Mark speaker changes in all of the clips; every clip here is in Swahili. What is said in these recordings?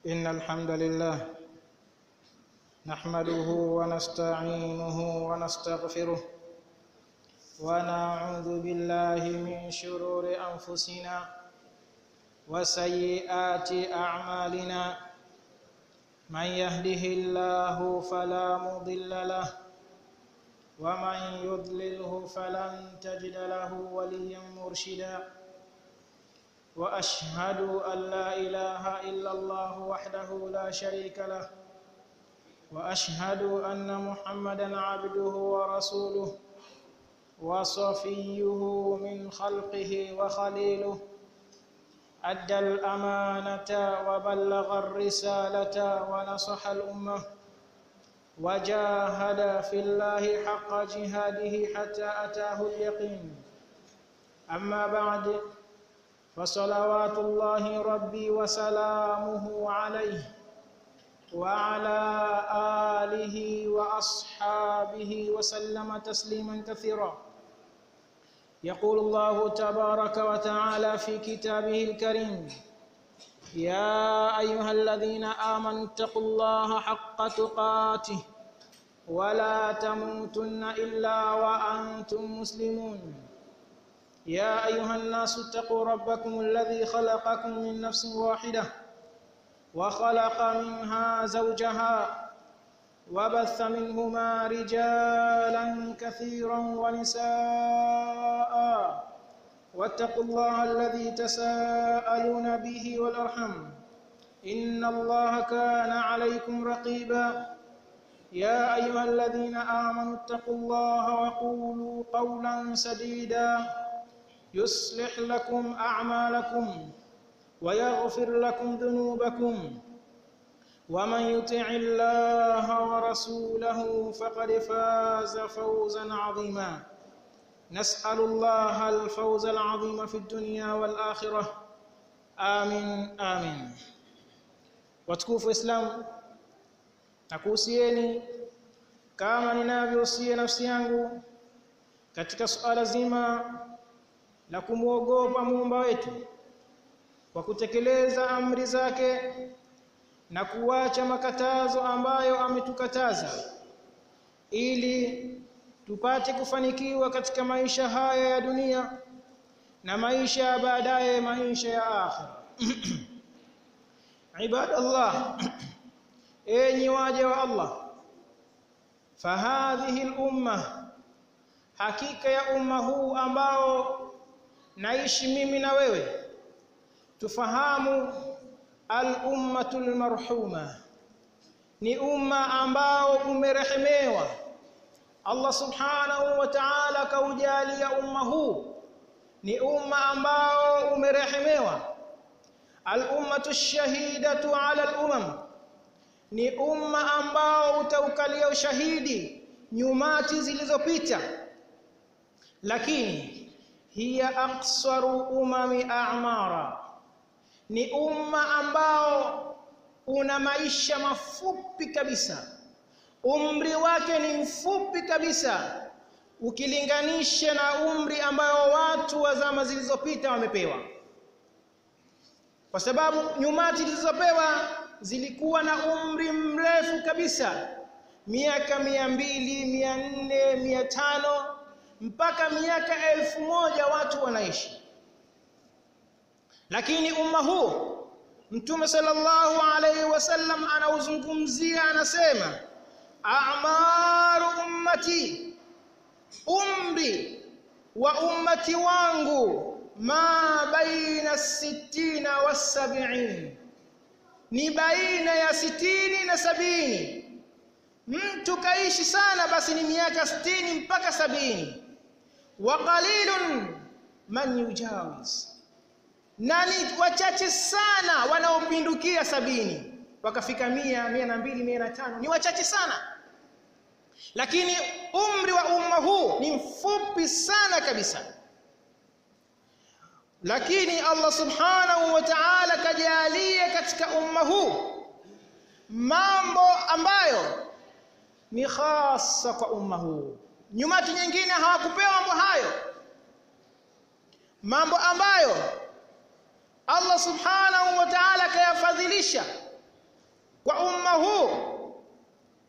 Speaker 1: إن الحمد لله نحمده ونستعينه ونستغفره ونعوذ بالله من شرور أنفسنا وسيئات أعمالنا من يهده الله فلا مضل له ومن يضلله فلن تجد له وليا مرشدا واشهد ان لا اله الا الله وحده لا شريك له واشهد ان محمدا عبده ورسوله وصفيه من خلقه وخليله ادى الامانه وبلغ الرساله ونصح الامه وجاهد في الله حق جهاده حتى اتاه اليقين اما بعد فصلوات الله ربي وسلامه عليه وعلى آله وأصحابه وسلم تسليما كثيرا يقول الله تبارك وتعالى في كتابه الكريم يا أيها الذين آمنوا اتقوا الله حق تقاته ولا تموتن إلا وأنتم مسلمون يا أيها الناس اتقوا ربكم الذي خلقكم من نفس واحدة وخلق منها زوجها وبث منهما رجالا كثيرا ونساء واتقوا الله الذي تساءلون به والأرحم إن الله كان عليكم رقيبا يا أيها الذين آمنوا اتقوا الله وقولوا قولا سديدا يصلح لكم أعمالكم ويغفر لكم ذنوبكم ومن يطع الله ورسوله فقد فاز فوزا عظيما نسأل الله الفوز العظيم في الدنيا والآخرة آمين آمين watukufu Islam nakuhusieni kama ninavyohusia nafsi yangu katika suala zima la kumwogopa muumba wetu kwa kutekeleza amri zake na kuacha makatazo ambayo ametukataza ili tupate kufanikiwa katika maisha haya ya dunia na maisha ya baadaye maisha ya akhira ibadallah enyi waja wa Allah fahadhihi al-umma hakika ya umma huu ambao naishi mimi na wewe tufahamu al-ummatul marhuma ni umma ambao umerehemewa Allah subhanahu wa ta'ala kaujalia umma huu ni umma ambao umerehemewa al-ummatu shahidatu ala al-umam ni umma ambao utaukalia ushahidi nyumati zilizopita lakini hiya aqsaru umami a'mara ni umma ambao una maisha mafupi kabisa umri wake ni mfupi kabisa ukilinganisha na umri ambao watu wa zama zilizopita wamepewa kwa sababu nyumati zilizopewa zilikuwa na umri mrefu kabisa miaka mia mbili mia nne mia tano mpaka miaka elfu moja watu wanaishi lakini umma huu mtume sallallahu alaihi wasallam anauzungumzia anasema a'maru ummati umri wa ummati wangu ma baina sittina wa sab'in ni baina ya sitini na sabini mtu kaishi sana basi ni miaka sitini mpaka sabini wa qalilun man yujawiz na ni wachache sana wanaopindukia sabini wakafika mia mia na mbili mia na tano ni wachache sana lakini umri wa umma huu ni mfupi sana kabisa lakini Allah subhanahu wa ta'ala kajalia katika umma huu mambo ambayo ni hasa kwa umma huu nyumati nyingine hawakupewa mambo hayo mambo ambayo Allah subhanahu wa ta'ala kayafadhilisha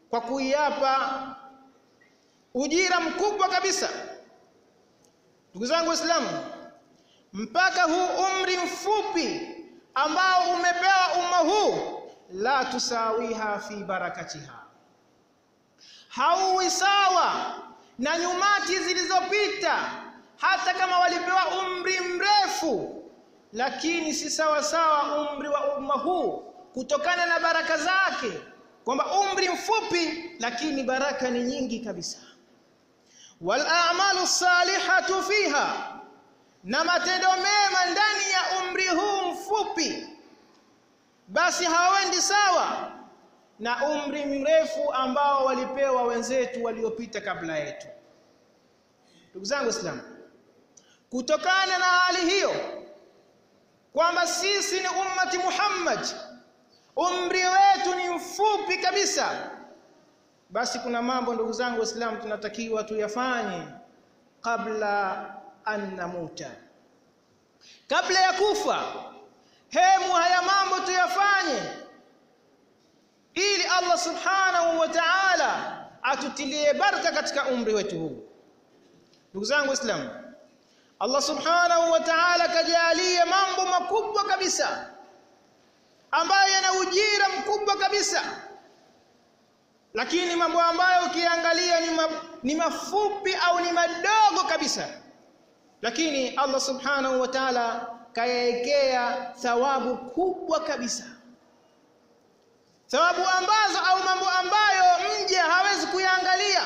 Speaker 1: kwa kuiapa ujira mkubwa kabisa ndugu zangu waislamu mpaka huu umri mfupi ambao umepewa umma huu la tusawiha fi barakatiha hauwi sawa na nyumati zilizopita hata kama walipewa umri mrefu lakini si sawa sawa umri wa umma huu kutokana na baraka zake kwamba umri mfupi lakini baraka ni nyingi kabisa wal a'malu salihatu fiha na matendo mema ndani ya umri huu mfupi basi hawaendi sawa na umri mrefu ambao walipewa wenzetu waliopita kabla yetu ndugu zangu waislamu kutokana na hali hiyo kwamba sisi ni ummati Muhammad umri wetu ni mfupi kabisa basi kuna mambo ndugu zangu waislamu tunatakiwa tuyafanye kabla an namuta kabla ya kufa hemu haya mambo tuyafanye ili Allah subhanahu wa ta'ala atutilie baraka katika umri wetu huu ndugu zangu waislamu Allah subhanahu wa ta'ala kajalie mambo makubwa kabisa ambayo yana ujira mkubwa kabisa lakini mambo ambayo ukiangalia ni, ma, ni mafupi au ni madogo kabisa lakini Allah subhanahu wa ta'ala kayaekea thawabu kubwa kabisa thawabu ambazo au mambo ambayo mja hawezi kuyaangalia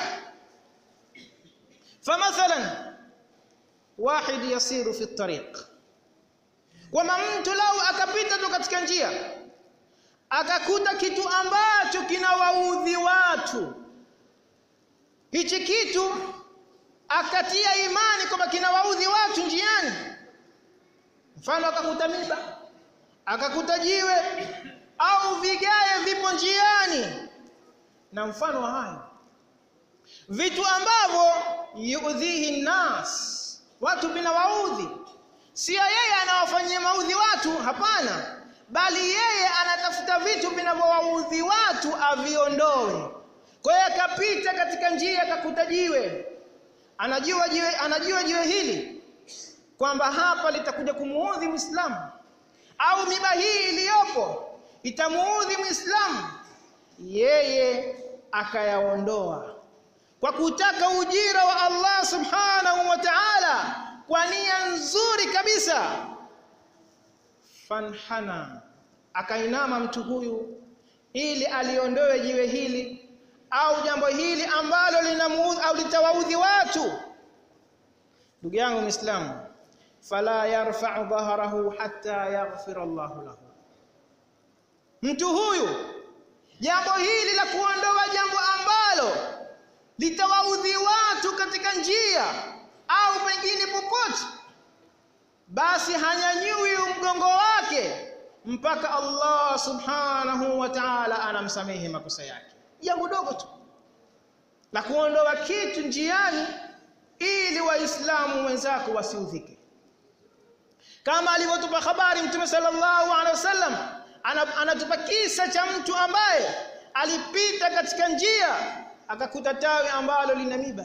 Speaker 1: famathalan wahid yasiru fi tariq kwamba mtu lau akapita tu katika njia akakuta kitu ambacho kinawaudhi watu hichi kitu akatia imani kwamba kinawaudhi watu njiani mfano akakuta miba akakuta jiwe au vigae vipo njiani na mfano wa hayo vitu ambavyo yuudhihi nas watu vinawaudhi sio yeye anawafanyia maudhi watu hapana bali yeye anatafuta vitu vinavyowaudhi watu aviondoe kwa hiyo akapita katika njia akakuta jiwe anajua jiwe anajua jiwe hili kwamba hapa litakuja kumuudhi Muislamu au miba hii iliyopo itamuudhi Muislamu yeye akayaondoa kwa kutaka ujira wa Allah subhanahu wa ta'ala kwa nia nzuri kabisa fanhana akainama mtu huyu ili aliondoe jiwe hili au jambo hili ambalo linamuudhi au litawaudhi watu ndugu yangu muislamu fala yarfa'u dhahrahu hatta yaghfira Allahu lahu mtu huyu jambo hili la kuondoa jambo ambalo litawaudhi watu katika njia au pengine popote basi hanyanyui mgongo wake mpaka Allah subhanahu wa ta'ala anamsamehe makosa yake jambo dogo tu la kuondoa kitu njiani ili waislamu wenzako wasiudhike kama alivyotupa habari mtume sallallahu alaihi wasallam anatupa kisa cha mtu ambaye alipita katika njia akakuta tawi ambalo lina miba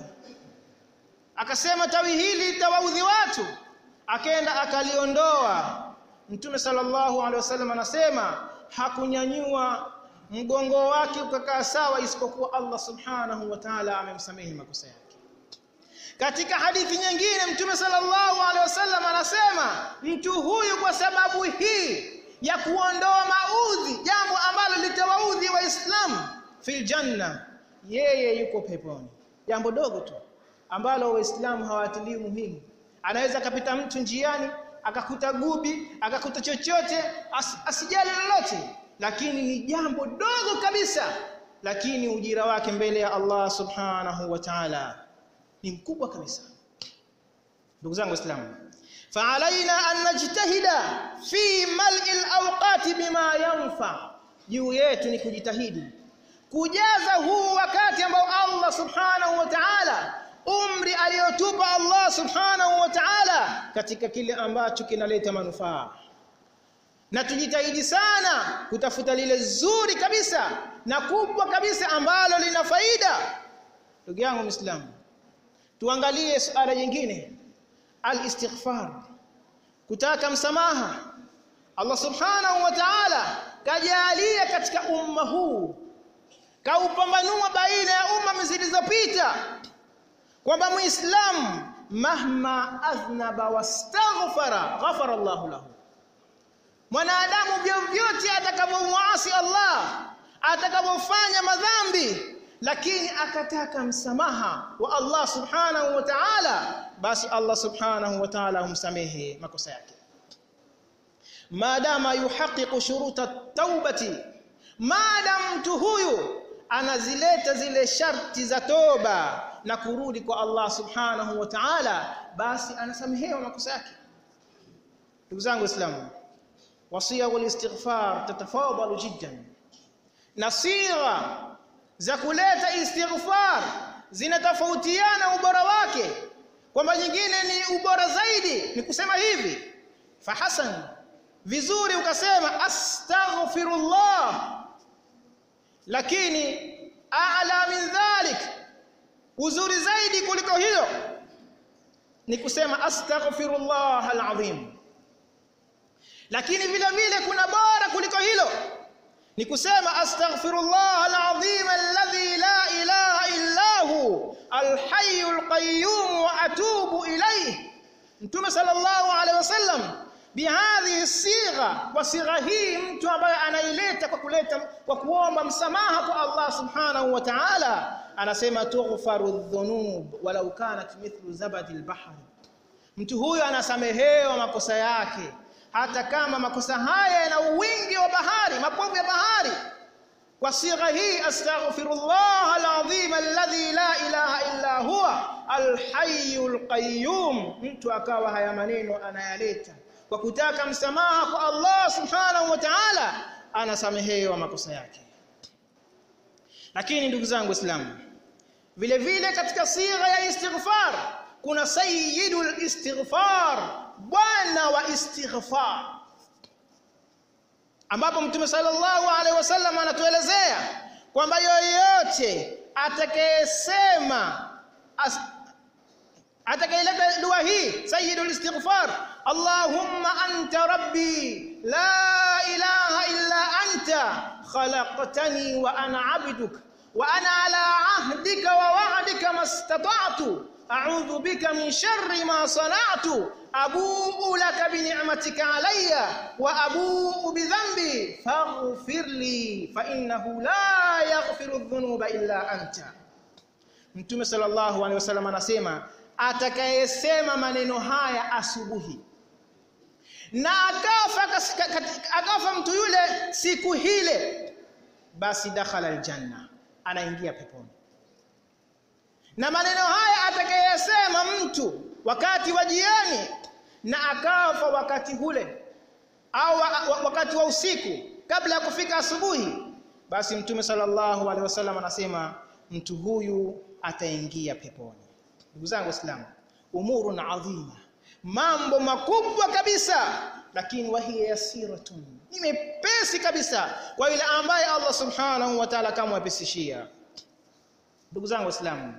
Speaker 1: akasema tawi hili litawaudhi watu akaenda akaliondoa mtume sallallahu alaihi wasallam anasema hakunyanyua mgongo wake ukakaa sawa isipokuwa Allah subhanahu wa ta'ala amemsamehe makosa yake katika hadithi nyingine mtume sallallahu alaihi wasallam anasema mtu huyu kwa sababu hii ya kuondoa maudhi jambo ambalo litawaudhi waislamu fil janna yeye yuko peponi jambo dogo tu ambalo waislamu hawatilii muhimu anaweza akapita mtu njiani akakuta gubi akakuta chochote as, asijali lolote lakini ni jambo dogo kabisa lakini ujira wake mbele ya Allah subhanahu wa ta'ala ni mkubwa kabisa ndugu zangu waislamu فعلينا أن نجتهد في ملء الأوقات بما ينفع juu yetu ni kujitahidi kujaza huu wakati ambao Allah subhanahu wa ta'ala umri aliyotupa Allah subhanahu wa ta'ala katika kile ambacho kinaleta manufaa na tujitahidi sana kutafuta lile zuri kabisa na kubwa kabisa ambalo lina faida ndugu yangu muislamu tuangalie suala jingine al-istighfar kutaka msamaha Allah subhanahu wa ta'ala kajalia katika umma huu kaupambanua baina ya umma zilizopita kwamba muislamu mahma adhnaba wastaghfara ghafara Allah lahu mwanadamu vyovyote atakavyomwasi Allah atakavyofanya madhambi lakini akataka msamaha wa Allah subhanahu wa ta'ala basi Allah subhanahu wa ta'ala humsamehe makosa yake maadama yuhaqiqu shuruta at-taubati maadam mtu huyu anazileta zile sharti za toba na kurudi kwa Allah subhanahu wa ta'ala basi anasamehewa makosa yake ndugu zangu waislamu wasia wal istighfar tatafadalu jiddan na sigha za kuleta istighfar zinatofautiana ubora wake kwamba nyingine ni ubora zaidi ni kusema hivi fahasan vizuri ukasema astaghfirullah lakini a'la min dhalik uzuri zaidi kuliko hiyo ni kusema astaghfirullah alazim lakini vile vile kuna bora kuliko hilo ni kusema astaghfirullah alazim alladhi la ilaha illa hu alhayyul qayyum wa atubu ilayhi mtume sallallahu alaihi wasallam bihadhihi sigha kwa sigha hii mtu ambaye anaileta kwa kuleta kwa kuomba msamaha kwa Allah subhanahu wa ta'ala anasema tughfaru dhunub walau kanat mithlu zabadi albahr mtu huyo anasamehewa makosa yake hata kama makosa haya yana wingi wa bahari mapovu ya bahari kwa sigha hii astaghfirullah alazim alladhi la ilaha illa huwa alhayyul qayyum mtu akawa haya maneno anayaleta kwa kutaka msamaha kwa Allah subhanahu wa ta'ala anasamehewa makosa yake lakini ndugu zangu waislamu vile vile katika sigha ya istighfar kuna sayyidul istighfar bwana wa istighfar ambapo mtume sallallahu alaihi wasallam anatuelezea kwamba yoyote atakayesema atakayeleta dua hii sayyidul istighfar allahumma anta rabbi la ilaha illa anta khalaqtani wa ana abduka wa ana ala ahdika wa wa'dika mastata'tu a'udhu bika min sharri ma sana'tu abu'u laka bi ni'matika alayya wa abu'u bi dhanbi faghfir li fa innahu la yaghfiru dhunuba illa anta Mtume sallallahu alaihi wasallam anasema atakayesema maneno haya asubuhi na akafa akafa mtu yule siku hile basi dakhala aljanna anaingia peponi na maneno haya atakayesema mtu wakati wa jioni na akafa wakati hule au wakati wa usiku kabla ya kufika asubuhi basi mtume sallallahu alaihi wasallam anasema mtu huyu ataingia peponi ndugu zangu waislamu umurun adhima mambo makubwa kabisa lakini wahiya yasiratun ni mepesi kabisa kwa yule ambaye Allah subhanahu wa ta'ala kamwepesishia ndugu zangu waislamu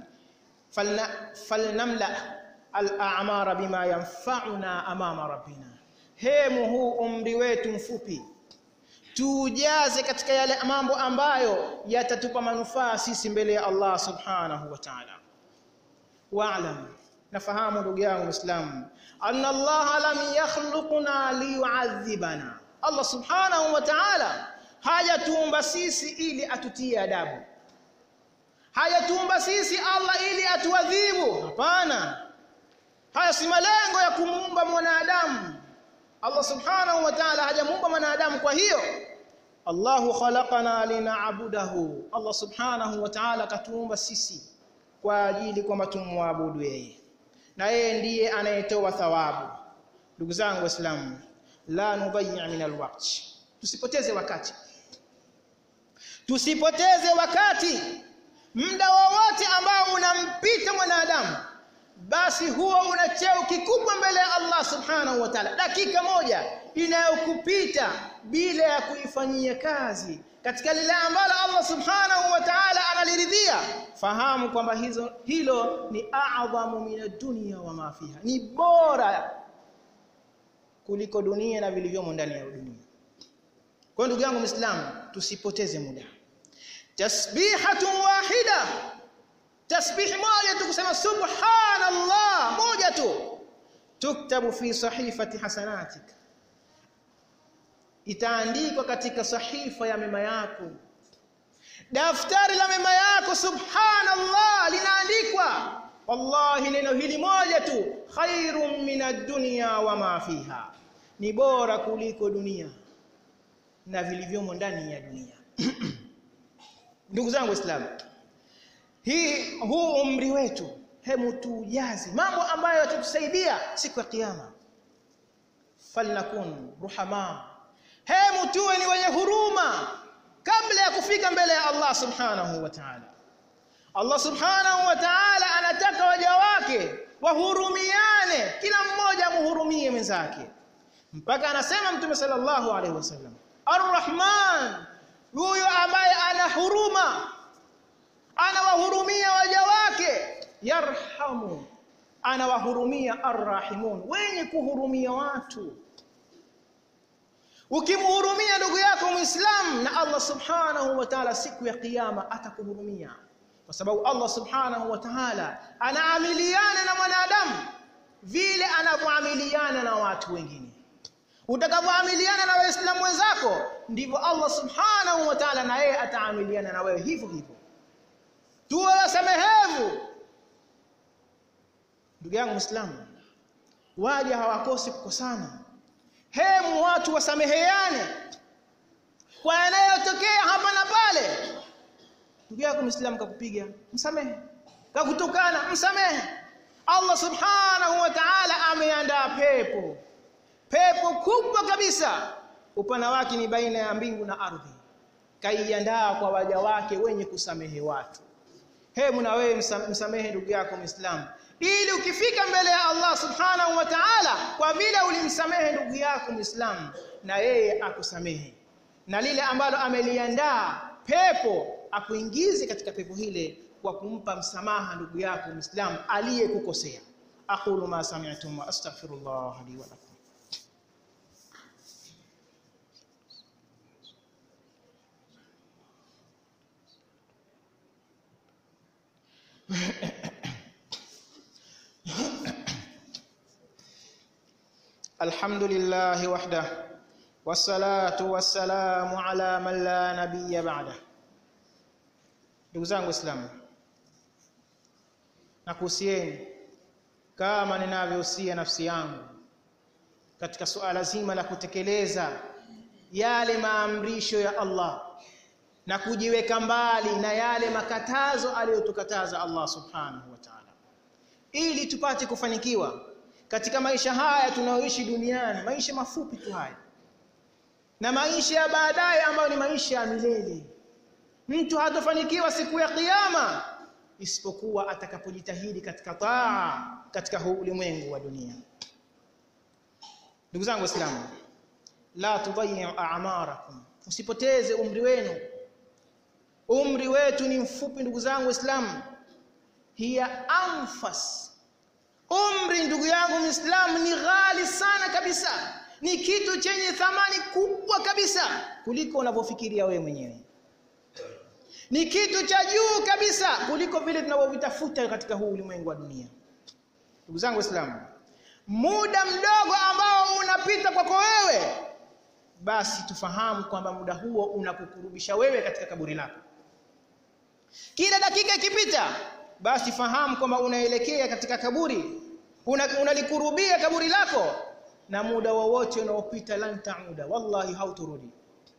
Speaker 1: falnamla al-a'mara bima yanfa'una amama rabbina hemu huu umri wetu mfupi tujaze katika yale mambo ambayo yatatupa manufaa sisi mbele ya Allah subhanahu wa ta'ala wa'lam nafahamu ndugu yangu muislamu anna Allah lam yakhluqna liyu'adhibana Allah subhanahu wa ta'ala hajatuumba sisi ili atutie adabu hajatuumba sisi Allah ili atuadhibu hapana haya si malengo ya kumuumba mwanadamu Allah subhanahu wa ta'ala hajamuumba mwanadamu kwa hiyo Allahu khalaqana lina'budahu Allah subhanahu wa ta'ala katuumba sisi kwa ajili kwamba tumwabudu yeye na yeye ndiye anayetoa thawabu ndugu zangu waislamu la nudayya min alwaqt tusipoteze wakati tusipoteze wakati muda wowote ambao unampita mwanadamu basi huwa una cheo kikubwa mbele ya Allah subhanahu wa ta'ala dakika moja inayokupita bila ya kuifanyia kazi katika lile ambalo Allah subhanahu wa ta'ala analiridhia fahamu kwamba hizo hilo ni a'dhamu min ad-dunya wa ma fiha ni bora kuliko dunia na vilivyomo ndani ya dunia kwa ndugu yangu muislamu tusipoteze muda tasbihatu wahida tasbih moja tu kusema subhanallah moja tu tuktabu fi sahifati hasanatik itaandikwa katika sahifa ya mema yako daftari la mema yako subhanallah linaandikwa wallahi neno hili moja tu khairum min ad-dunya wa ma fiha ni bora kuliko dunia na vilivyomo ndani ya dunia ndugu zangu waislamu hii huu umri wetu hemu tujazi mambo ambayo yatatusaidia siku ya kiyama falnakun ruhama hemu tuwe ni wenye huruma kabla ya kufika mbele ya Allah subhanahu wa ta'ala Allah subhanahu wa ta'ala anataka waja wake wahurumiane kila mmoja muhurumie mwenzake mpaka anasema mtume sallallahu alaihi wasallam arrahman huyo ambaye ana huruma anawahurumia waja wake yarhamu anawahurumia arrahimun wenye kuhurumia watu ukimhurumia ndugu yako muislam na Allah subhanahu wa ta'ala siku ya kiyama atakuhurumia kwa sababu Allah subhanahu wa ta'ala anaamiliana na mwanadamu vile anavyoamiliana na watu wengine utakavyoamiliana na waislamu wenzako ndivyo Allah subhanahu wa ta'ala na yeye ataamiliana na wewe hivyo hivyo tuwe wasamehevu ndugu yangu muislamu waja hawakosi kukosana hemu watu wasameheane kwa yanayotokea hapa na pale ndugu yako muislamu kakupiga msamehe kakutukana msamehe Allah subhanahu wa ta'ala ameandaa pepo pepo kubwa kabisa upana wake ni baina ya mbingu na ardhi kaiandaa kwa waja wake wenye kusamehe watu hebu na wewe msamehe ndugu yako muislamu ili ukifika mbele ya Allah subhanahu wa ta'ala kwa vile ulimsamehe ndugu yako muislamu na yeye akusamehe na lile ambalo ameliandaa pepo akuingize katika pepo hile kwa kumpa msamaha ndugu yako muislamu aliyekukosea aqulu ma sami'tum wa astaghfirullah li wa lakum الحمد لله وحده والصلاة والسلام على من لا نبي بعده ndugu zangu waislamu nakuhusieni kama ninavyohusia nafsi yangu katika suala zima la kutekeleza yale maamrisho ya Allah na kujiweka mbali na yale makatazo aliyotukataza Allah subhanahu wa ta'ala ili tupate kufanikiwa katika maisha haya tunayoishi duniani maisha mafupi tu haya na maisha ya baadaye ambayo ni maisha ya milele mtu hatofanikiwa siku ya kiyama isipokuwa atakapojitahidi katika taa katika huu ulimwengu wa dunia ndugu zangu waislamu la tudayyi'u a'marakum usipoteze umri wenu umri wetu ni mfupi ndugu zangu waislamu hiya anfas umri ndugu yangu muislamu ni ghali sana kabisa ni kitu chenye thamani kubwa kabisa kuliko unavyofikiria wewe mwenyewe ni kitu cha juu kabisa kuliko vile tunavyovitafuta katika huu ulimwengu wa dunia ndugu zangu waislamu muda mdogo ambao unapita kwako wewe basi tufahamu kwamba muda huo unakukurubisha wewe katika kaburi lako kila dakika ikipita basi fahamu kwamba unaelekea katika kaburi unalikurubia una kaburi lako na muda wowote unaopita lan tauda wallahi hauturudi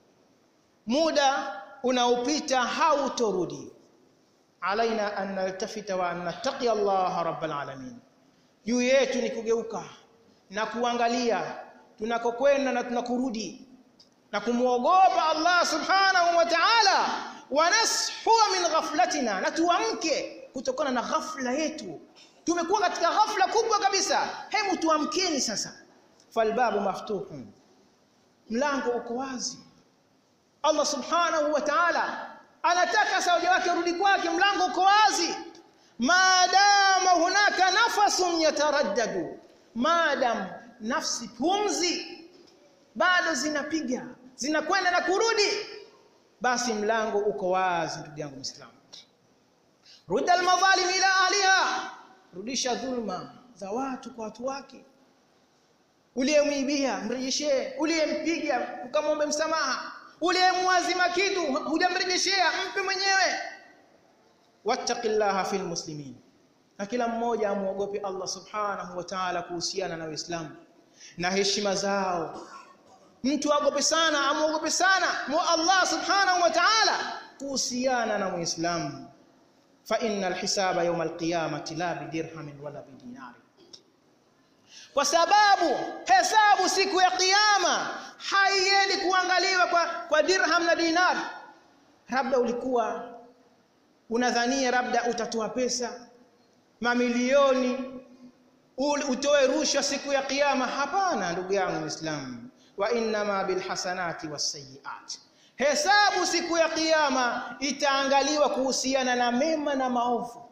Speaker 1: muda unaopita hautorudi alaina an naltafita wa an nattaqi Allah rabbal alamin juu yetu ni kugeuka na kuangalia tunakokwenda na tunakurudi na kumuogopa Allah subhanahu wa ta'ala wa nashua min ghaflatina na tuamke kutokana na ghafla yetu tumekuwa katika ghafla kubwa kabisa hebu tuamkeni sasa falbabu maftuhun mlango uko wazi Allah subhanahu wa ta'ala anataka sauja wake rudi kwake mlango uko wazi maadama hunaka nafasun yataraddadu maadam nafsi pumzi bado zinapiga zinakwenda na kurudi basi mlango uko wazi ndugu yangu Muislamu rudda almadhalim ila ahliha rudisha dhulma za watu kwa watu wake uliyemwibia mrejeshee uliyempiga ukamwombe msamaha uliyemwazima kitu hujamrejeshea mpe mwenyewe wattaqillaha fil muslimin na kila mmoja amuogope Allah subhanahu wa ta'ala kuhusiana na Uislamu na heshima zao mtu agope sana amuogope sana mu Allah subhanahu wa ta'ala kuhusiana na Muislamu fa innal hisaba yawm alqiyamati la bidirhamin wala bidinari kwa sababu hesabu siku ya kiyama haiendi kuangaliwa kwa, kwa dirham na dinar labda ulikuwa unadhania labda utatoa pesa mamilioni utoe rushwa siku ya kiyama hapana ndugu yangu muislamu wa innama bilhasanati wasayiat hesabu siku ya kiyama itaangaliwa kuhusiana na mema na maovu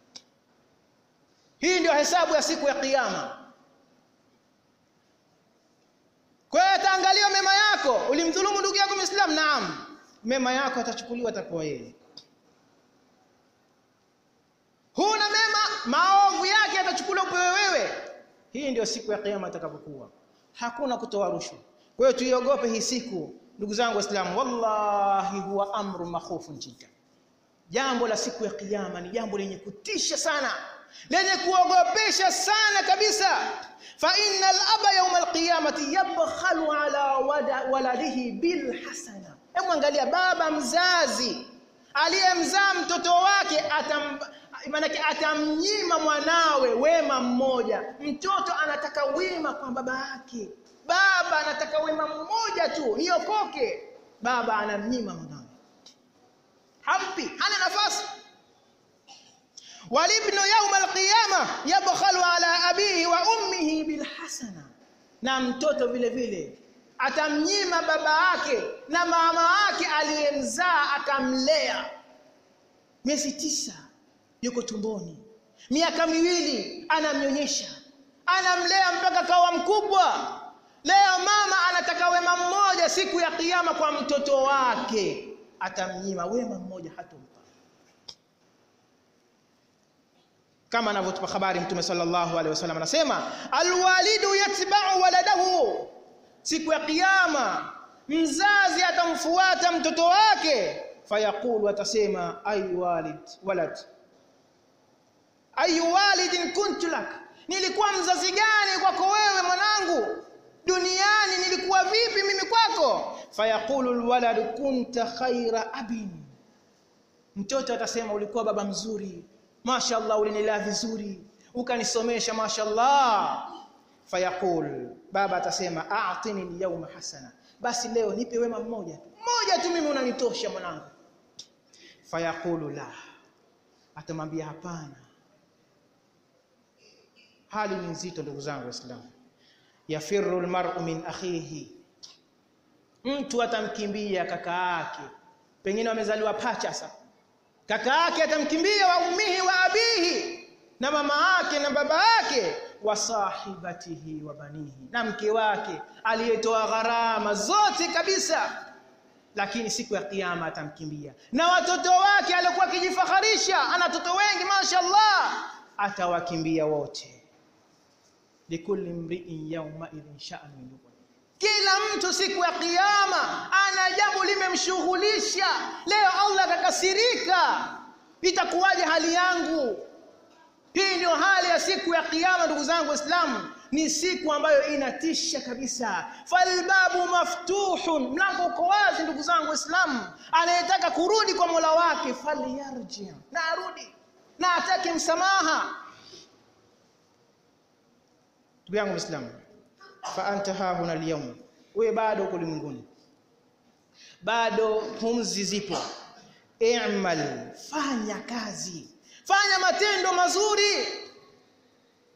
Speaker 1: hii ndio hesabu ya siku ya kiyama kwa hiyo ataangaliwa mema yako ulimdhulumu ndugu yako muislamu naam mema yako atachukuliwa atapewa yeye huna mema maovu yake atachukuliwa upewe wewe hii ndio siku ya kiyama atakapokuwa hakuna kutoa rushwa kwa hiyo tuiogope hii siku ndugu zangu waislamu wallahi huwa amru makhufun jiddan jambo la siku ya kiyama ni jambo lenye kutisha sana lenye kuogopesha sana kabisa fa innal aba yawm alqiyamati yabkhalu ala waladihi bil hasana hebu angalia baba mzazi aliyemzaa mtoto wake atam maanake atamnyima mwanawe wema mmoja mtoto anataka wema kwa baba yake baba anataka wema mmoja tu niokoke baba anamnyima mwanawe hampi hana nafasi walibnu yauma alqiyama yabkhalu ala abihi wa ummihi bilhasana na mtoto vile vile atamnyima baba yake na mama yake aliyemzaa akamlea miezi tisa yuko tumboni miaka miwili anamnyonyesha anamlea mpaka kawa mkubwa leo mama anataka wema mmoja siku ya kiyama kwa mtoto wake atamnyima wema mmoja hatompa kama anavyotupa habari mtume sallallahu alaihi wasallam anasema alwalidu yatba'u waladahu siku ya kiyama mzazi atamfuata mtoto wake fayaqulu atasema ay walid walad ay walidin kuntu lak nilikuwa mzazi gani kwako wewe mwanangu duniani nilikuwa vipi mimi kwako fayaqulu alwalad kunta khaira abin mtoto atasema ulikuwa baba mzuri mashallah ulinilea vizuri ukanisomesha mashallah fayaqul baba atasema a'tini al-yawma hasana basi leo nipe wema mmoja mmoja tu mimi unanitosha mwanangu fayaqulu la atamwambia hapana hali ni nzito ndugu zangu waislamu yafirru almar'u min akhihi mtu atamkimbia kaka yake pengine wamezaliwa pacha sasa kaka yake atamkimbia wa ummihi wa abihi na mama yake na baba yake wa sahibatihi wa banihi na mke wake aliyetoa gharama zote kabisa lakini siku ya kiyama atamkimbia na watoto wake alikuwa akijifaharisha ana watoto wengi mashaallah atawakimbia wote likulli mri'in yawma idhin sha'an kila mtu siku ya kiyama ana jambo limemshughulisha leo Allah atakasirika itakuwaje hali yangu hii ndio hali ya siku ya kiyama ndugu zangu waislamu ni siku ambayo inatisha kabisa falbabu maftuhun mlango uko wazi ndugu zangu waislamu anayetaka kurudi kwa Mola wake falyarji na arudi na atake msamaha ndugu yangu muislamu fa anta hahuna alyawm wewe bado uko ulimwenguni bado pumzi zipo i'mal fanya kazi fanya matendo mazuri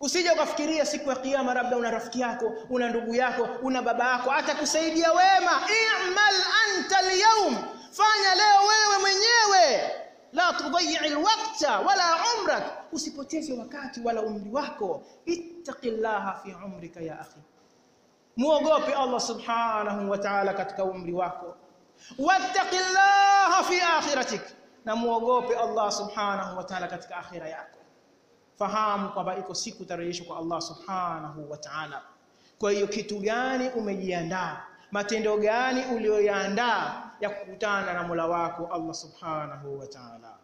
Speaker 1: usije ukafikiria siku ya kiyama labda una rafiki yako una ndugu yako una baba yako atakusaidia wema i'mal anta al fanya leo wewe mwenyewe la tudayyi alwaqta wala umrak usipoteze wakati wala umri wako ittaqillaha fi umrika ya akhi muogope Allah subhanahu wa ta'ala katika umri wako wattaqillaha fi akhiratik na muogope Allah subhanahu wa ta'ala katika akhira yako fahamu kwamba iko siku utarejeshwa kwa Allah subhanahu wa ta'ala kwa hiyo kitu gani umejiandaa matendo gani ulioyaandaa ya kukutana na Mola wako Allah subhanahu wa ta'ala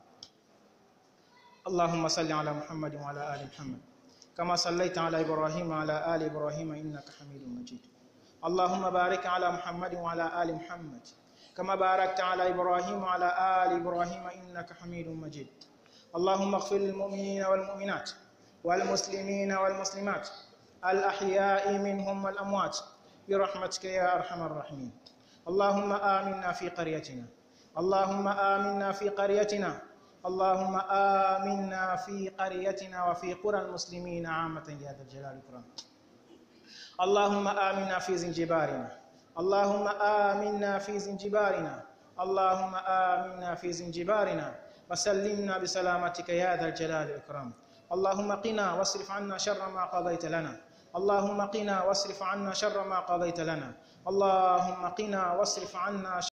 Speaker 1: اللهم صل على محمد وعلى ال محمد كما صليت على ابراهيم وعلى ال ابراهيم انك حميد مجيد اللهم بارك على محمد وعلى ال محمد كما باركت على ابراهيم وعلى ال ابراهيم انك حميد مجيد اللهم اغفر للمؤمنين والمؤمنات والمسلمين والمسلمات الاحياء منهم والاموات برحمتك يا ارحم الراحمين اللهم آمنا في قريتنا اللهم آمنا في قريتنا اللهم آمنا في قريتنا وفي قرى المسلمين عامة يا ذا الجلال والإكرام اللهم آمنا في زنجبارنا اللهم آمنا في زنجبارنا اللهم آمنا في زنجبارنا وسلمنا بسلامتك يا ذا الجلال والإكرام اللهم قنا واصرف عنا شر ما قضيت لنا اللهم قنا واصرف عنا شر ما قضيت لنا اللهم قنا واصرف عنا